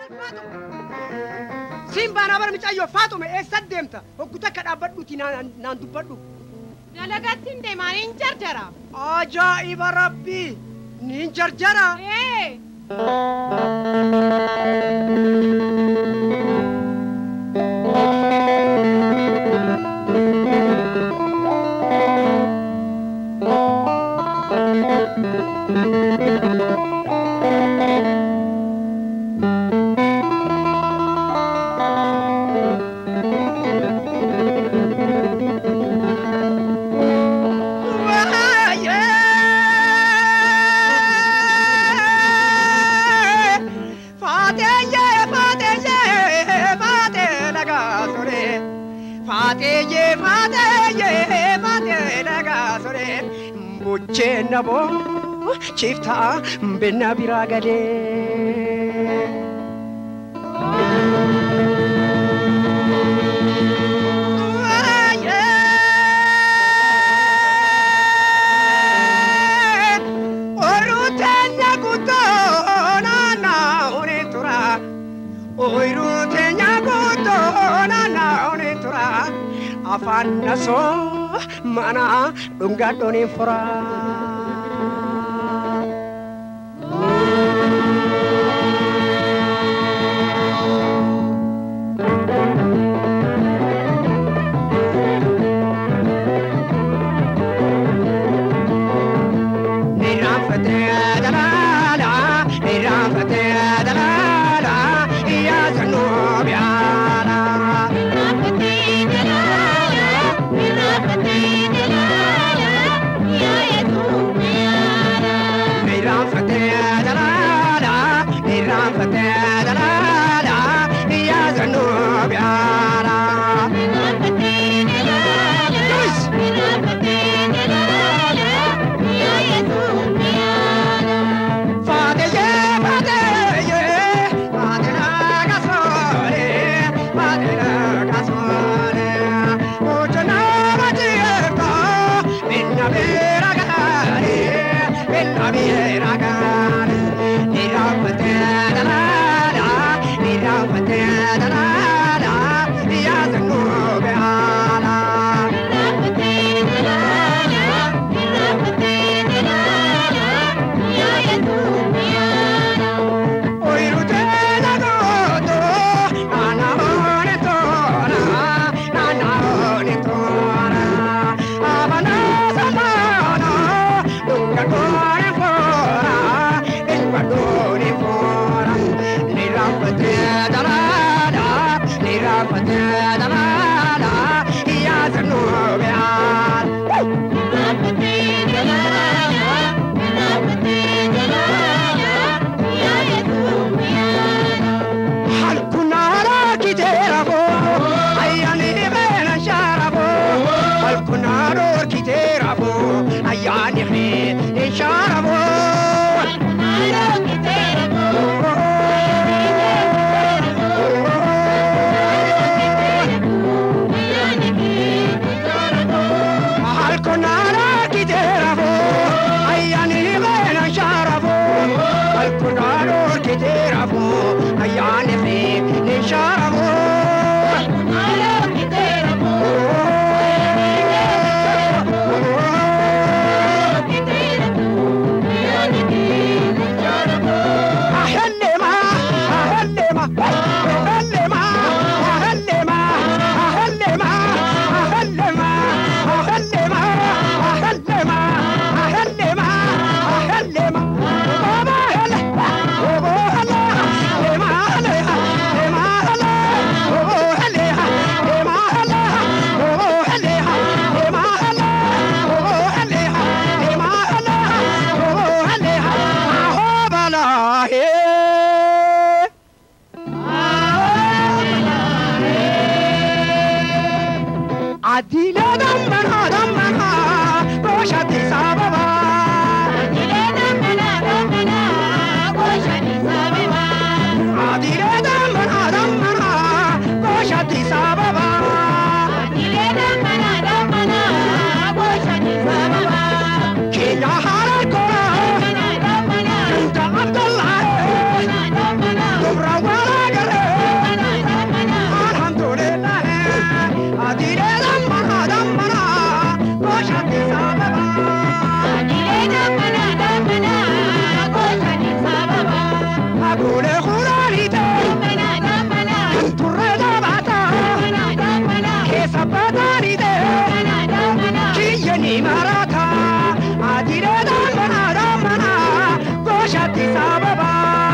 Siin baanaa bara mucayyoo Faaxume eessa deemta? Hogguta akka dhaabbadhuuti naan naan dubbadhu. Dalagatti hin deemaa niin jarjara. Ajaa'iba rabbii! Niin jarjara! Ee. Bucheen naboo chiftaa benna biraa galee. Oruuteenya guutuu naanna'uun tura. Oyiruuteenya guutuu naanna'uun tura. Afaan nasoo mana dhungadhoon hin furaa. Boqoraanite turree dhaabata keessa baataanite kiyyanii maraata adiree dhaabana dhaabana gooshatti sababa.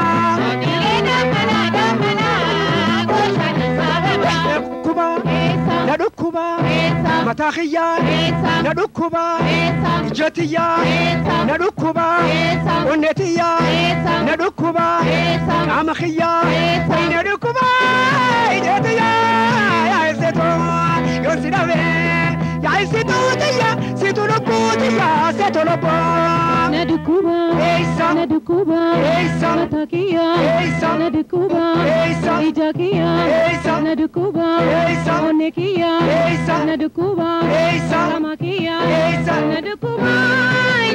Dhukkuba na dhukkuba mataa kiyyaa na dhukkuba ija tiyyaa na dhukkuba onnee tiyyaa na dhukkuba qaama kiyyaa na dhukkuba ija tiyyaa yaa'isitu yoo si dhabe yaa'isitu tiyya situ lubbuu tiyya seetu lubbuu. Nadukuba, Eessa? Nadukuba, Eessa? Matakia, Eessa? Nadukuba, Eessa? Ijakia, Eessa? Nadukuba, Eessa? Onekia, Eessa? Nadukuba, Eessa? Ramakia, Eessa? Nadukuba,